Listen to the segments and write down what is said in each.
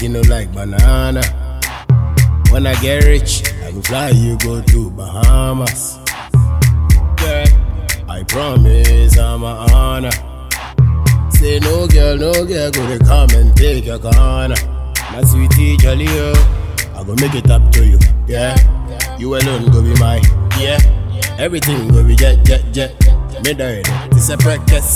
monkey no like banana. When I get rich, I go fly you go to Bahamas. Girl, I promise I'm a honor. Say no girl, no girl, go to come and take your corner. My sweetie jolly oh, I go make it up to you, yeah. You alone go be mine, yeah. Everything go be jet, jet, jet. Me die, this a practice.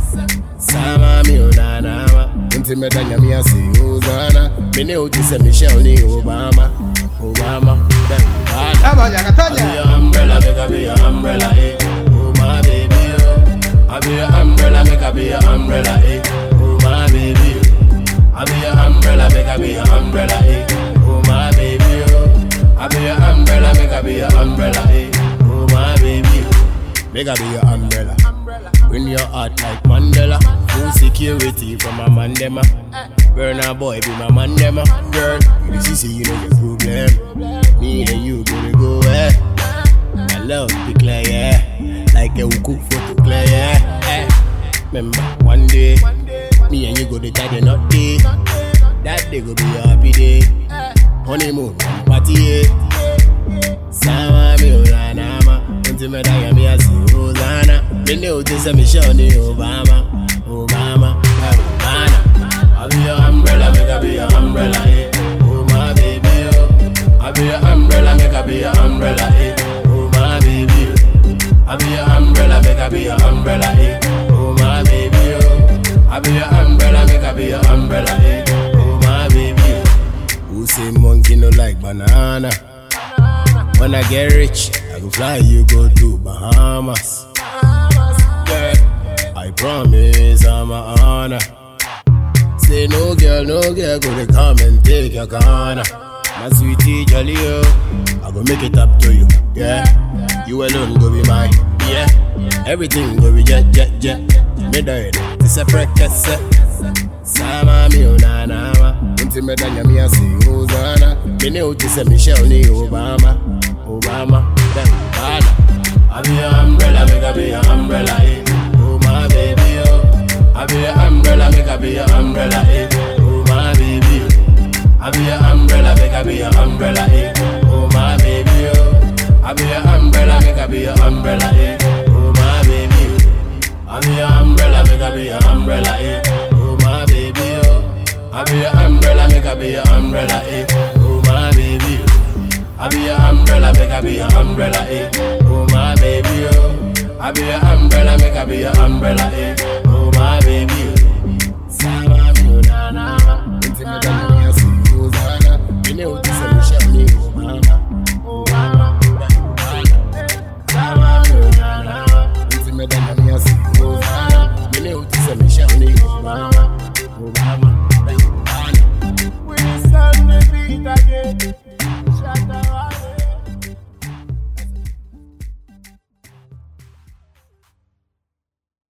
Sama mi unanama, unti me danya mi asi uzana. Me ne uti se Michelle ni Obama, Obama, then Obama. Tanya, I be Tanya. your umbrella, make I be your umbrella, eh. Oh my baby, oh. I be your umbrella, make I be your umbrella, eh. Oh my baby, oh. I be your umbrella, make I be your umbrella, eh. Oh my baby, oh. I be your umbrella, make I be your umbrella, eh. Oh my baby, oh. Make I be your umbrella. Bring your heart like Mandela. Full security from a mandema. Burner boy be my mandema. Girl, you see, see, you know your problem. Me and you gonna go, eh. My love be clear, yeah. Like a uku photo clear, yeah. Eh. Remember, one day, me and you go to tie the knot day. That day go be a happy day. Honeymoon, party, yeah. Sama mi ulanama Unti me daya mi asi Hosanna Me ne uti se Michelle ni Obama Obama Obama I be your umbrella, make I be your umbrella, eh Oh my baby, oh I be your umbrella, make I be your umbrella, eh Oh my baby, oh I be your umbrella, make I be your umbrella, eh Oh my baby, oh I be your umbrella, make I be your umbrella, eh Oh my baby, oh Who say monkey no like banana? When I get rich, I go fly you go to Bahamas. Girl, I promise I'm a honor. Say no girl, no girl, go to come and take your corner. My sweetie jolly oh, I go make it up to you, yeah. You alone go be mine, yeah. Everything go be jet, jet, jet. Me die, this a practice. Sama mi unanama Unti me danya mi asi Hosanna Me ne uti se Michelle ni Obama Obama Then Obama I be your umbrella, make I be your umbrella, eh Oh my baby, oh I be your umbrella, make I be your umbrella, eh Oh my baby, oh I be your umbrella, make I be your umbrella, eh Oh my baby, oh I be your umbrella, make I be your umbrella, eh Oh my baby, oh I be your umbrella, make I be your umbrella, eh. Oh my baby, oh. I be your umbrella, make I be your umbrella, eh. Oh my baby, oh. I be your umbrella, make I be your umbrella, eh. Oh my baby, oh. I be your umbrella, make I be your umbrella, eh. Oh my baby, oh. Sama mi unana, unti me dana mi asi Hosanna. Mine uti se Michelle ni Obama, Obama, Obama. Sama mi unana, unti me dana mi asi Hosanna. Mine uti se Michelle ni Obama, Obama, Obama. We stand the beat again.